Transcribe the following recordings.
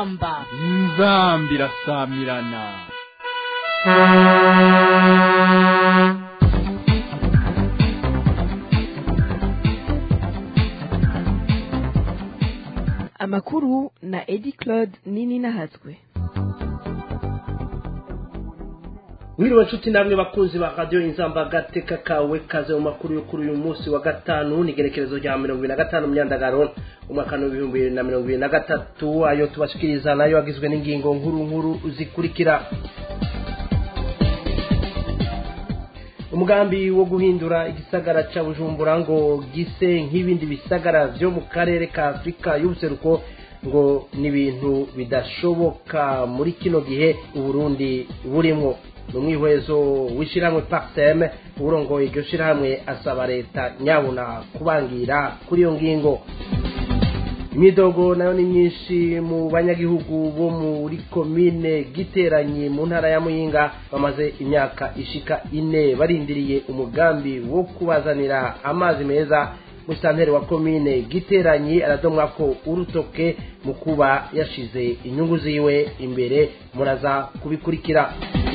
inzamba inzamba irasamirana amakuru na edi claude nini nahatswe wiriwe nshuti namwe bakunzi ba radiyo inzamba agateka kawe kaze mu makuru yo kuri uyu munsi wa gatanu ni igerekerezo rya mirongo ibiri na gatanu myandagaro umwaka w'ibihumbi bibiri na mirongo ibiri na gatatu ayo tubashikiriza nayo agizwe n'ingingo nkuru nkuru zikurikira umugambi wo guhindura igisagara cya bujumbura ngo gise nk'ibindi bisagara byo mu karere ka afurika y'ubuseruko ngo ni ibintu bidashoboka muri kino gihe uburundi burimo ni umwihwezo w'ishyirahamwe pakiseme urongoye iryo shyirahamwe asaba leta nyabuna kubangira kuri iyo ngingo imyidogo nayo ni myinshi mu banyagihugu bo muri komine giteranye mu ntara ya muyinga bamaze imyaka ishika ine barindiriye umugambi wo kubazanira amazi meza musitanteri wa komine giteranye aradomwa ko urutoke mu kuba yashize inyungu ziwe imbere muraza kubikurikira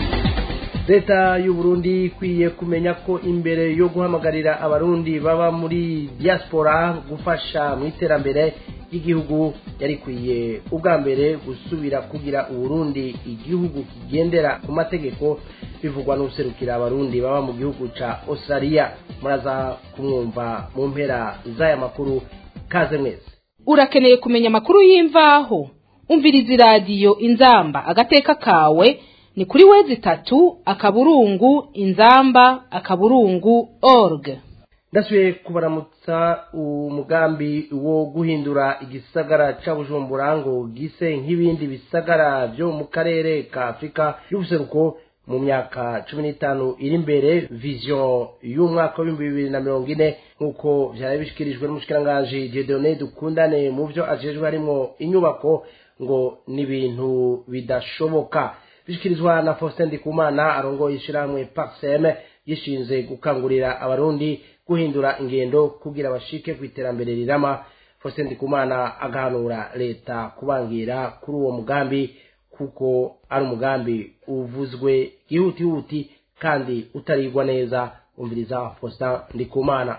leta y'u Burundi ikwiye kumenya ko imbere yo guhamagarira abarundi baba muri diaspora gufasha mu iterambere ry'igihugu yari ikwiye ubwa mbere gusubira kugira uburundi igihugu kigendera ku mategeko bivugwa n'userukira abarundi baba mu gihugu ca australia muraza kumwumva mu mpera z'aya makuru kaze mwese urakeneye kumenya amakuru y'imvaho umviriza iradiyo inzamba agateka kawe ni kuri wezi itatu akaburungu inzamba akaburungu org ndasubiye kubaramutsa umugambi wo guhindura igisagara cya bujumbura ngo gise nk'ibindi bisagara byo mu karere ka afurika y'ubuseruko mu myaka cumi n'itanu iri imbere viziyo y'umwaka w'ibihumbi bibiri na mirongo ine nk'uko byari bishyikirijwe n'umushikiranganji Dieudonné dukundane mu byo ajejwe harimo inyubako ngo ni ibintu bidashoboka bishyikirizwa na faustin ndikumana arongoye ishyirahamwe paxem gishinze gukangurira abarundi guhindura ingendo kugira bashike ku iterambere rirama faustin ndikumana agahanura leta kubangira kuri uwo mugambi kuko ari umugambi uvuzwe ihutihuti kandi utarigwa neza umviriza faustin ndikumana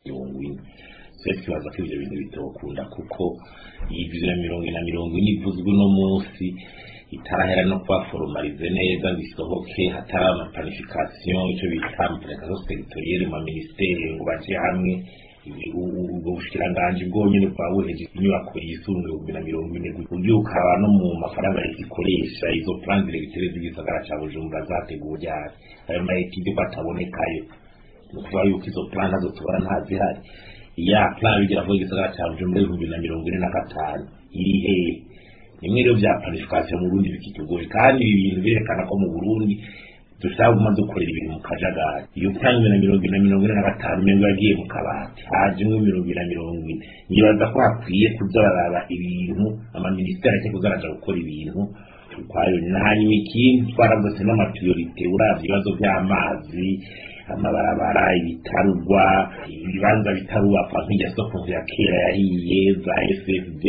twese tubaza ko ibyo bintu bitokunda kuko iyi bibiri na mirongo ine na mirongo ine ivuzwe uno munsi itarahera no kuba foromarize neza ngo isohoke hatari amapanifikasiyo icyo bita amapanifikasiyo teritoriyeri mu minisiteri ngo baje hamwe ubwo bushikiranganji bwonyine bwaba buheje inyubako yisumbuye ibihumbi na mirongo ine uburyo ukaba no mu mafaranga leta ikoresha izo plan diregiteri z'igisagara cya bujumbura zateguwe ryari ayo mayetide ko atabonekayo ni ukuvuga yuko izo plan nazo tubona ntazihari ya plan bigira vuba igisagara cya bujumbura ibihumbi na mirongo ine na gatanu iri hehe nimwe rero bya planification mu Burundi bikitugoye kandi ibi bintu birekana ko mu Burundi dushaka guma dukorera ibintu mu kajagari iyo plan na mirongo ine na mirongo ine na gatanu mengo yagiye mu kabati haje imwe mirongo ine na mirongo ine nibaza ko hakwiye kuza baraba ibintu amaministeri ake kuzaraja gukora ibintu ukwayo hanyuma ikindi twaravuze n'amapriorite uravye ibibazo by'amazi amabarabara ibitarugwa ibibanza bitarubakwa nk'irya soko ya kera yahiye za sfb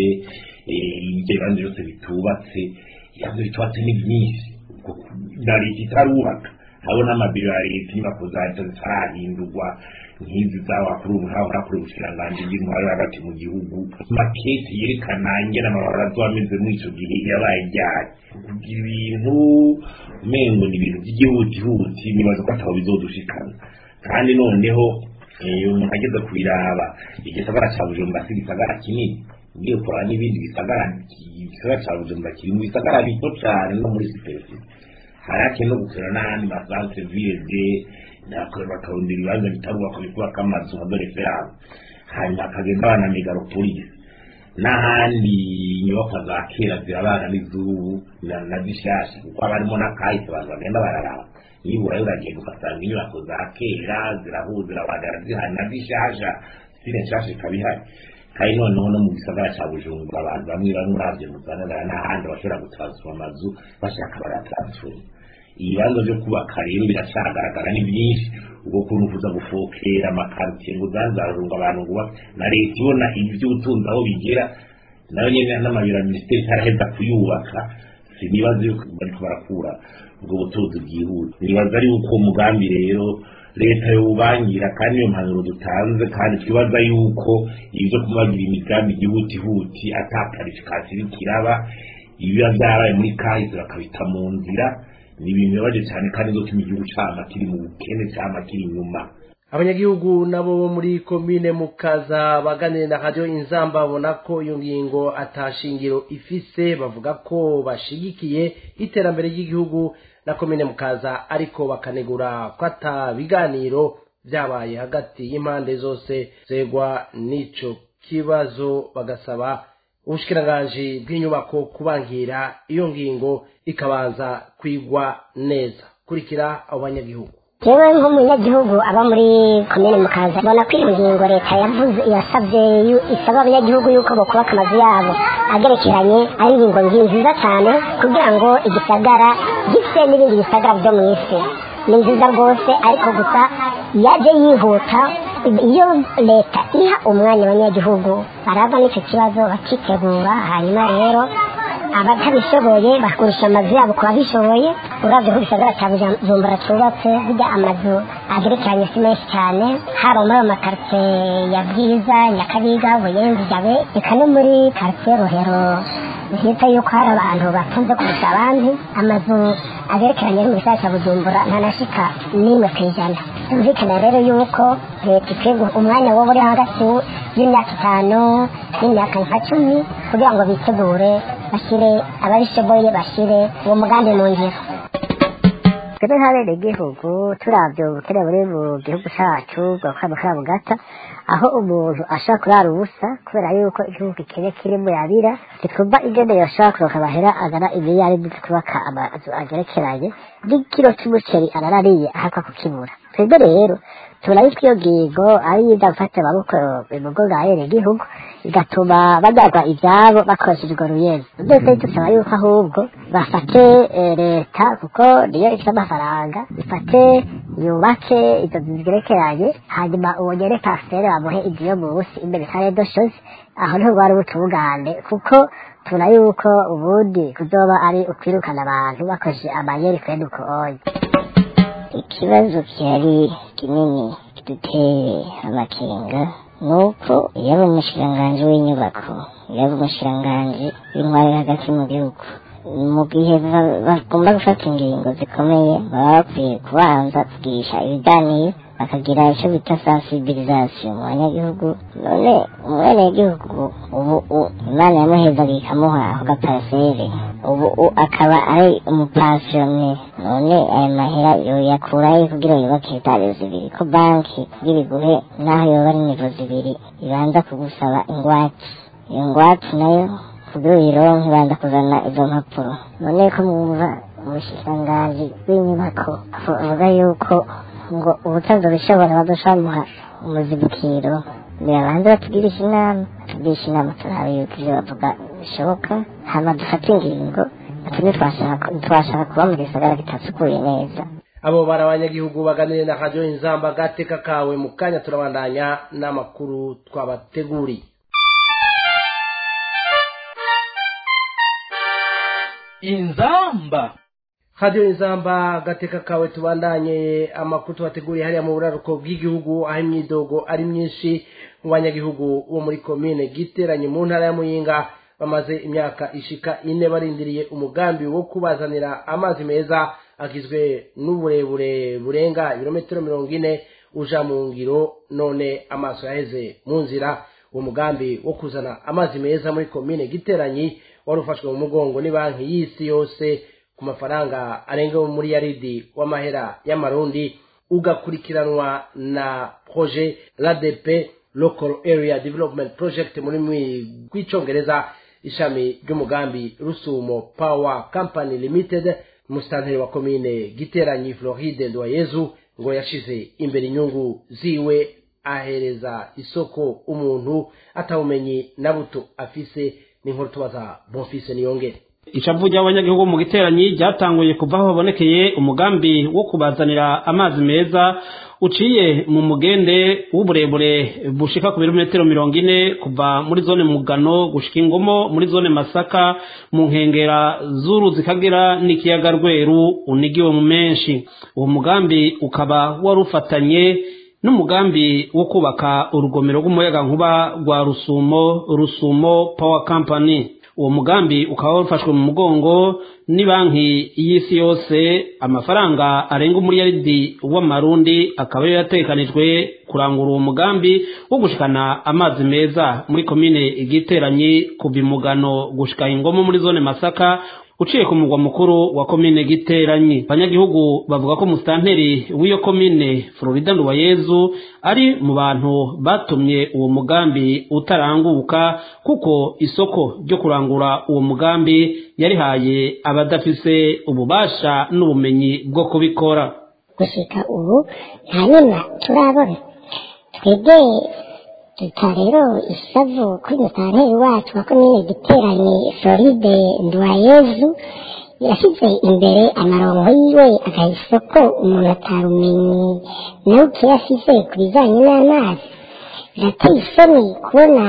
ibyo bibanza byose bitubatse ibibanza bitubatse ni byinshi na leta itarubaka hariho n'amabiro ya leta inyubako za leta zitarahindurwa nk'izi z'abakuru hahora kuri ubushikiranganji bw'intwaro hagati mu gihugu maketi yerekana ingene amabarabara azoba ameze muri ico gihe yabaye ryari kugira ibintu umengo ni ibintu by'igihutihuti nibaza ko atabo bizodushikana kandi noneho umuntu ageze kubiraba igisagara ca bujumbura si igisagara kinini ugiye kuraba n'ibindi bisagara igisagara ca bujumbura kiri mu bisagara bito cane no muri superficie hari hakenewe no gukorera n'ahandi masantre ville bakarondera ibibanza bitarubakwa bikubaka amazu nka dore ferame hanyuma hakagenda abana megalopolis n'ahandi inyubakwa za kera zirabana n'izubu na zishasha kuko haba harimo n'akahise abantu bagenda bararaba nibura uragenda ugasanga inyubako za kera zirahuza zirabagara zihari na zishasha sire nshasha ikaba ihari kandi noneho no mu gisagara cya bujumbura abantu bamwe bamwe uravye muzanagara n'ahandi bashobora gutansfoma amazu bashaka baratansfoma ibibanza byo kubaka rero biracagaragara ni byinshi ubwo kuntu kuza gufokera amakaritiye ngo uzazarunga abantu ngo na leta ibona iby'ubutunzi aho bigera nayo nyene n'amabiro ya minisiteri itaraheza kuyubaka sinibaza yuko bariko barakura ubwo butunzi bwihuse nibaza ari yuko uwo mugambi rero leta yowubangira kandi iyo mpanuro dutanze kandi twibaza yuko ibyo kubagira imigambi ihutihuti ata karifikasiyo iriko iraba ibiba byarabaye muri kahise bakabita mu nzira ni ibintu bibabaje cyane kandi bizotuma igihugu cama kiri mu bukene cama kiri inyuma abanyagihugu nabo bo muri komine mukaza baganira na radiyo inzamba babona ko iyo ngingo atashingiro ifise bavuga ko bashigikiye iterambere ry'igihugu na komine mukaza ariko bakanegura ko ata biganiro byabaye hagati y'impande zose zegwa n'ico kibazo bagasaba ubushikiranganji bw'inyubako kubangira iyo ngingo ikabanza kwigwa neza kurikira abo banyagihugu yewe nk'umunyagihugu aba muri komine mukaza mbona ko iyo ngingo leta yavuze yasabye yu- isaba abanyagihugu yuko bakubaka amazu yabo agerekeranye ari ingingo nzi- nziza cyane kugira ngo igisagara gifite n'ibindi bisagara byo mu isi ni nziza rwose ariko gusa yaje yihuta iyo leta iha umwanya abanyagihugu barava n'icyo kibazo bakitegura hanyuma rero abatabishoboye bagurisha amazu yabo ku babishoboye uravye ko gisagara ca bujumbura cubatse burya amazu agerekeranye si menshi cyane haba muri ayo makaritsiye ya bwiza nyakabiga buyenzi jabe eka no muri karitsiye rohero bihita yuko hari abantu batunze kurusha abandi amazu agerekeranye ari mu gisagara ca bujumbura ntanashika n'imwe ku ijana byumvikana rero yuko leta ikwiye guha umwanya woba uri hagati y'imyaka itanu n'imyaka nka cumi kugira ngo bitegure bashyire ababishoboye bashyire uwo mugambi mu ngiro twebwe nk'abene igihugu turavye ubukene buri mu gihugu cacu bwakabukara bugata aho umuntu ashobora kurara ubusa kubera yuko igihugu gikene kiri mu yabira ntitwumva ingene yoshobora kuronka amahera agana imiliyari kubaka amazu agerekeranye n'ikiro c'umuceri ararariye ahakwa kukibura twebwe rero tubona yuko iyo ngingo ari yiza gufata amaboko mu mugongo ahera igihugu igatuma banyagwa ivyabo bakoresheje urwo ruyenzi ndetse dusaba yuko ahubwo bafate eh, leta kuko niyo ifite amafaranga ifate yubake izo nzu zigerekeranye hanyuma uwo nyene pasiteri bamuhe inzu yo munsi imbere kare doshozi aho niho rwari ubutungane kuko tubona yuko ubundi kuzoba ari ukwirukana abantu bakoresheje amayeri kwene uko onye ikibazo gihari kinini kiduteye amakenga nuko yaba umushikiranganji w'inyubako yaba umushikiranganji w'intwari hagati mu gihugu mu gihe ba- bagomba gufata ingingo zikomeye baba bakwiye kubanza kugirisha ibiganiro bakagira icyo bita sensibilisation mu banyagihugu none umwenegihugu ubu u- imana yamuhezaga ikamuha ako gaparasere ubu u- akaba ari umupasiyone none ayo mahera yoyakurayo kugira yubake etaje zibiri ko banki kugira iguhe naho yoba ari nivo zibiri ibanza kugusaba ingwate iyo ngwate nayo kugira uyironke ibanza kuzana izo mpapuro none ko mwumva umushikiranganji w'inyubako avuga yuko ngo ubutazo bishobora badushamuha umuzibukiro birabanza batugirisha inama tugirisha inama turabe yuko ivyo bavuga bishoboka hama dufate ingingo ati ntitwashaka ntitwashaka kuba mu gisagara kitasukuye neza abo bari abanyagihugu baganire na radiyo inzamba gateka kawe mu kanya turabandanya n'amakuru twabateguriye inzamba radiyo inzamba gateka kawe tubandanye amakuru tubateguriye hariya mu buraruko bw'igihugu aho imyidogo ari myinshi mu banyagihugu bo muri komine giteranye mu ntara ya muyinga bamaze imyaka ishika ine barindiriye umugambi wo kubazanira amazi meza agizwe n'uburebure burenga ibirometero mirongo ine uja mu ngiro none amaso yaheze mu nzira uwo mugambi wo kuzana amazi meza muri komine giteranyi wari ufashwe mu mugongo ni banki y'isi yose ku mafaranga arenga muri yaridi w'amahera y'amarundi ugakurikiranwa na projet l'ADP local area development project muri rw'icongereza ishami ry'umugambi rusumo power company limited umusitanteri wa komine giteranyi floride ndoyezu ngo yashize imbere inyungu ziwe ahereza isoko umuntu atawumenyi na buto afise n'inkuru tubaza bonfise niyongere icavu ry'abanyagihugu mu giteranyi ryatanguye kuva aho habonekeye umugambi wo kubazanira amazi meza uciye mu mugende w'uburebure bushika ku birometero mirongo ine kuva muri zone mugano gushika ingomo muri zone masaka mu nkengera z'uruzi kagera n'ikiyaga rweru unigiwe mu menshi uwo mugambi ukaba wari ufatanye n'umugambi wo kubaka urugomero rw'umuyagankuba rwa rusumo rusumo power company uwo mugambi ukaba wafashwe mu mugongo ni banki y'isi yose amafaranga arenga umuriyaridi w'amarundi akaba yari yatekanijwe kurangura uwo mugambi wo gushikana amazi meza muri komine igiteranyi kuva imugano gushika ingomo muri zone masaka uciye ku mugwa mukuru wa komine giteranyi abanyagihugu bavuga ko musitanteri w'iyo komine florida nduwayezu ari mu bantu batumye uwo mugambi utaranguka kuko isoko ryo kurangura uwo mugambi yarihaye abadafise ububasha n'ubumenyi bwo kubikora gushika ubu nta nyuma turabona twebwe duta rero isavu kuri musitanteri wacu wa komine giteranye floride nduwayezu yashyize imbere amarongo yiwe agaha isoko umuntu atarumenye nawe ukiyashyize ku bijyanye n'amazi birateye isoni kubona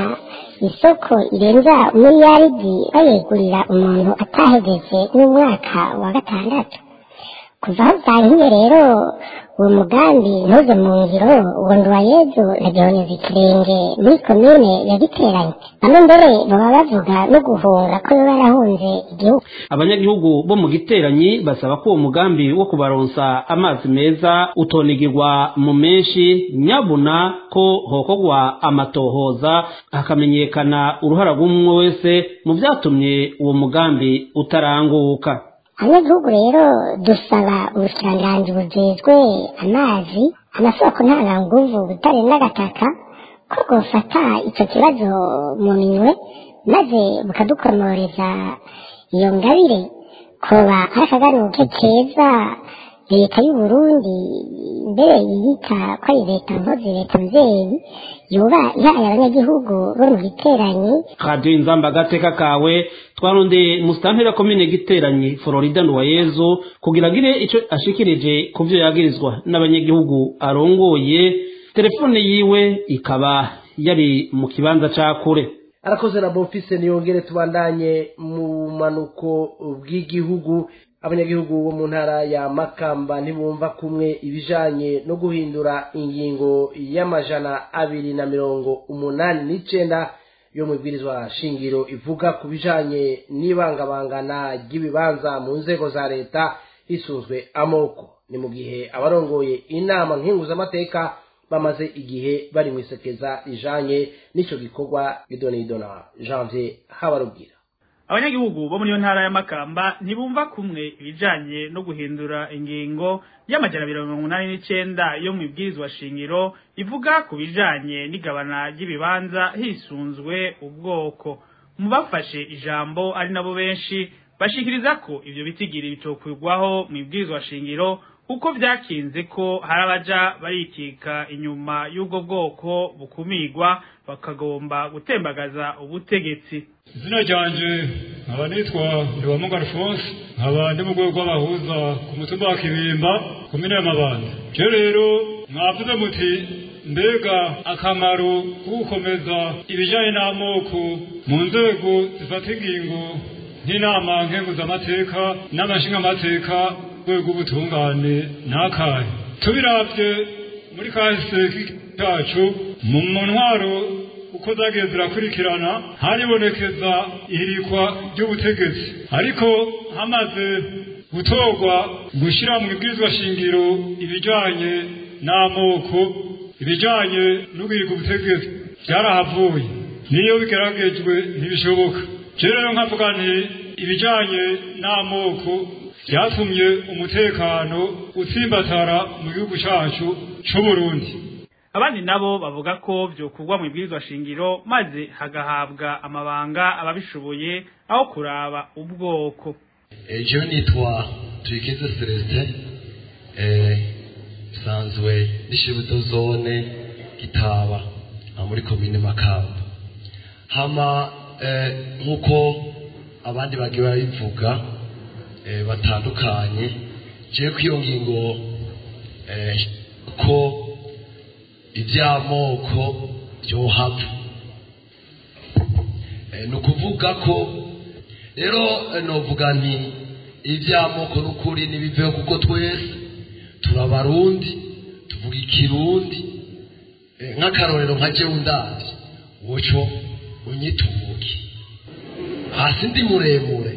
isoko irenza umuriyaridi bayegurira umuntu atahegeje n'umwaka wa gatandatu kuva aho byahiye rero uwo mugambi ntuze mu ngiro uwo nduwayezu na gihonyoza ikirenge muri komine ya giteranye bamwe mbere baba bavuga no guhunga ko baba barahunze igihugu abanyagihugu bo mu giteranyi basaba ko uwo mugambi wo kubaronsa amazi meza utonigirwa mu menshi nyabuna ko hokorwa amatohoza hakamenyekana uruhara rw'umwe wese mu byatumye uwo mugambi utaranguka abanyagihugu rero dusaba ubushikiranganji bujejwe amazi amasoko ntanganguvu butare n'agataka ko bwofata icyo kibazo mu minwe maze bukadukomoreza iyo ngabire koba ari akagaruke keza leta y'u Burundi mbere yiyita ko ari leta mpozi leta mvyeyi yoba ihaye abanyagihugu bo mu giteranyi radiyo inzamba agateka kawe twarondeye musitanteri komine giteranyi florida nduwayezu kugira agire icyo ashikirije ku byo yagirizwa n'abanyagihugu arongoye telefone yiwe ikaba yari mu kibanza ca kure arakoze na bonfise niyongere tubandanye mu manuko bw'igihugu abanyagihugu bo mu ntara ya makamba ntibumva kumwe ibijanye no guhindura ingingo y'amajana abiri na mirongo umunani n'icenda yo mu ibwirizwa shingiro ivuga ku bijanye n'ibangabangana ry'ibibanza mu nzego za leta hisunzwe amoko ni mu gihe abarongoye inama nkinguzamateka bamaze igihe bari mu isekeza rijanye n'ico gikorwa idonidona janvier habarubwira abanyagihugu bo muri iyo ntara y'amakamba ntibumva kumwe ibijanye no guhindura ingingo y'amajana mirongo umunani n'icenda yo mu ibwirizwa shingiro ivuga ku bijanye n'igabana ry'ibibanza hisunzwe ubwoko mu bafashe ijambo ari nabo benshi bashikiriza ko ivyo bitigiri bitokwirwaho mu ibwirizwa shingiro kuko vyakinze ko hari abaja barikika inyuma y'ubwo bwoko bukumirwa bakagomba gutembagaza ubutegetsi izina ryanje nkaba nitwa ndiwamunga alphonse nkaba ndi mu rwego rw'abahuza ku mutumba wa kibimba komine y'amabanda je rero mwavuze muti mbega akamaro ko gukomeza ibijanye n'amoko mu nzego zifata ingingo nk'inama nkenguzamateka n'amashingamateka rwego ubutungane n'akahe tubiravye muri kahise kacu mu ntwaro uko zagiye zirakurikirana haribonekeza ihirikwa ry'ubutegetsi ariko hamaze gutorwa gushyira mu ibwirizwa shingiro ibijanye n'amoko ibijanye n'uguhiga ubutegetsi byarahavuye niyo bigeragejwe ntibishoboka rero nkavuga nti ibijanye n'amoko byatumye umutekano utsimbatara mu gihugu cyacu c'uburundi abandi nabo bavuga ko vyokurwa mu ibwirizwa shingiro maze hagahabwa amabanga ababishoboye aho kuraba ubwoko ejo nitwa tuyikize celestin nsanzwe n'ishibuto zone gitaba muri komine makamba hama nk'uko abandi bagiye babivuga eh, batandukanye je ko iyo ngingo eh, ko iby'amoko byohava Eh, ni ukuvuga ko rero eh, novuga nti iby'amoko n'ukuri ntibiveho kuko twese turabarundi tuvuga ikirundi Eh, nk'akarorero nka jewe ndazi woco unyitubuki hasi ndi muremure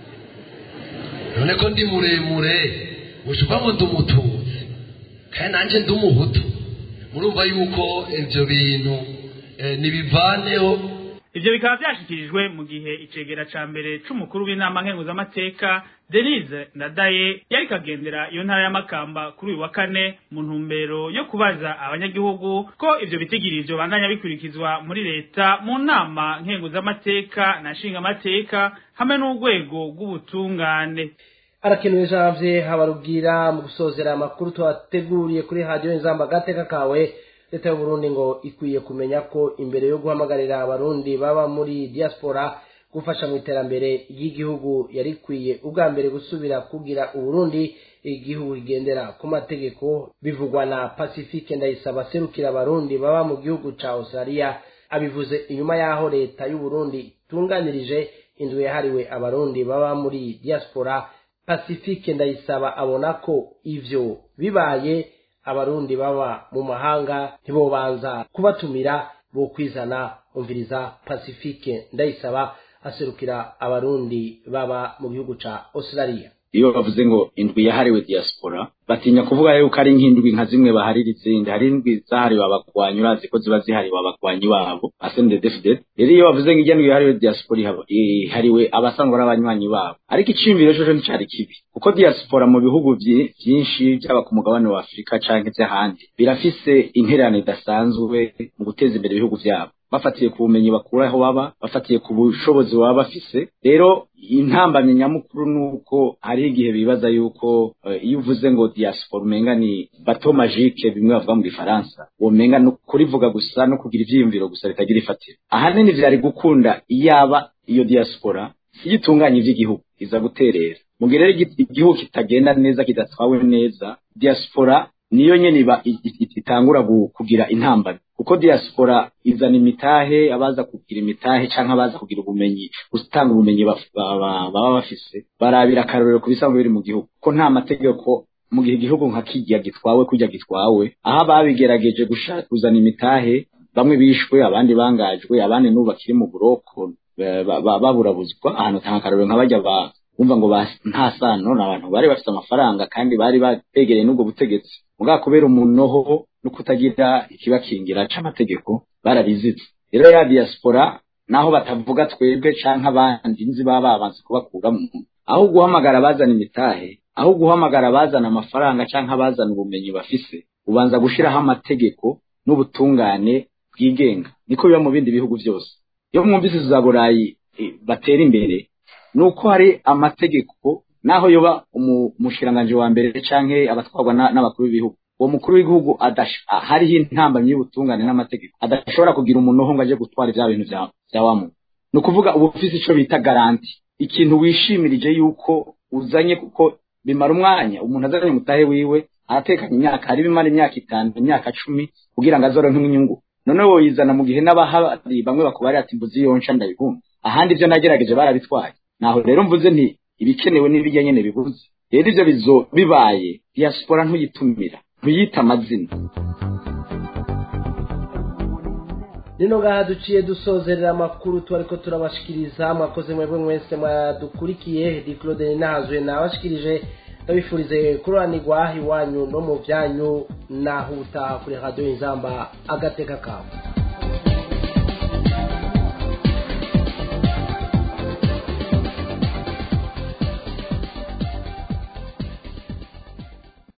none ko ndi muremure woco uvamo ndi umututsi kandi nanjye ndi umuhutu murumva yuko ibyo bintu eh, nibivaneho ivyo bikaba vyashikirijwe mu gihe icegera ca mbere c'umukuru w'inama nkenguzamateka denise ndadaye yari kagendera iyo ntara y'amakamba kuri uyu wa kane mu ntumbero yo kubaza abanyagihugu ko ivyo bitigirivyo bandanya bikurikizwa muri leta mu nama nkenguzamateka na nshingamateka hamwe n'urwego rw'ubutungane arakenewe janvier habarubwira mu gusozera amakuru twateguriye kuri radiyo inzamba agateka kawe leta y'uburundi ngo ikwiye kumenya ko imbere yo guhamagarira abarundi baba muri diaspora gufasha mu iterambere ry'igihugu yari ikwiye ubwa mbere gusubira kugira uburundi igihugu kigendera ku mategeko bivugwa na pacifique ndayisaba aserukira abarundi baba mu gihugu ca australia abivuze inyuma y'aho leta y'uburundi itunganirije inzu yahariwe abarundi baba muri diaspora pacifique ndayisaba abona ko ivyo bibaye abarundi baba mu mahanga ntibobanza kubatumira bo kwizana umviriza pacifique ndayisaba aserukira abarundi baba mu gihugu ca australia iyo bavuze ngo indwi yahariwe diaspora batinya kuvuga yuko ari nk'indwi nka zimwe baharira izindi hari indwi zahariwe abagwanyi urazi ko ziba zihariwe abagwanyi babo asendedefide rero iyo bavuze ngo ijya ndwi yahariwe diaspora ihaba- ihariwe abasanzwe ari abanywanyi babo ariko iciyumviro coco nticari kibi kuko diaspora mu bihugu vyi- vyinshi byaba ku mugabane wa afurika canke vy'ahandi birafise intererano idasanzwe mu guteza imbere ibihugu vyabo bafatiye ku bumenyi bakura aho baba bafatiye ku bushobozi baba bafise rero intambamyi nyamukuru ni uko hariho igihe bibaza yuko eh, iyo uvuze ngo diaspora umenga ni bato magique bimwe bavuga mu gifaransa womenga ni kurivuga gusa no kugira ivyiyumviro gusa bitagira ifatiro ahanini vyari gukunda iyaba iyo diaspora iyo itunganya ivy'igihugu iza guterera mu gihe rero igi- igihugu kitagenda neza kidatwawe neza diaspora niyo nyene iba i- i- itangura gu- kugira intambara kuko diaspora izana imitahe abaza kugira imitahe canke abaza kugira ubumenyi gutanga ubumenyi baf- ba- ba- baba bafise barabira akarorero ku bisanzwe biri mu gihugu ko nta mategeko mu gihe igihugu nka kirya gitwawe kurya gitwawe aho ababigerageje gushaka kuzana imitahe bamwe bishwe abandi bangajwe abandi n'ubu bakiri mu buroko ba- ba- ba- baburabuzwa ahantu tanga akarorero nka bajya ba bumva ngo ba- nta sano ni abantu bari bafite amafaranga kandi bari begereye n'ubwo butegetsi mugabo kubera umunoho no kutagira ikibakingira c'amategeko bararizize rero ya diaspora naho batavuga twebwe canke abandi nzi baba babanza kubakuramo aho guhamagara abazana imitahe aho guhamagara abazana amafaranga canke abazana ubumenyi bafise ubanza gushiraho amategeko n'ubutungane bwigenga niko biba mu bindi bihugu byose iyo mwumvise za burayi eh, batera imbere ni uko hari amategeko naho yoba umu- umushikiranganji wa mbere canke abatwarwa na- n'abakuru b'ibihugu uwo mukuru w'igihugu adash- ah, hariho intambamyi y'ubutungane n'amategeko adashobora kugira umunoho ngo aje gutwara vya bintu vya vya wa muntu ni ukuvuga uba ufise ico bita garanti ikintu wishimirije yuko uzanye kuko bimara umwanya umuntu azanye umutahe wiwe aratekanya imyaka hari bimara imyaka itanu imyaka cumi kugira ngo azoronke inyungu none woyizana mu gihe n'abahari bamwe bakubari ati mbuzi yonca ndabihumva ahandi ivyo nagerageje barabitwaye naho rero mvuze nti ibikenewe n'ibijya nyene bibuze rero ivyo bizo bibaye diaspora ntuyitumira ntuyita amazina nino ngaha duciye dusozerera amakuru tubariko turabashikiriza mwakoze mwebwe mwese mwadukurikiye di claude nahazwe nabashikirije ndabifurize kuranirwa iwanyu no mu byanyu naho utaha kuri radiyo inzamba agateka kawe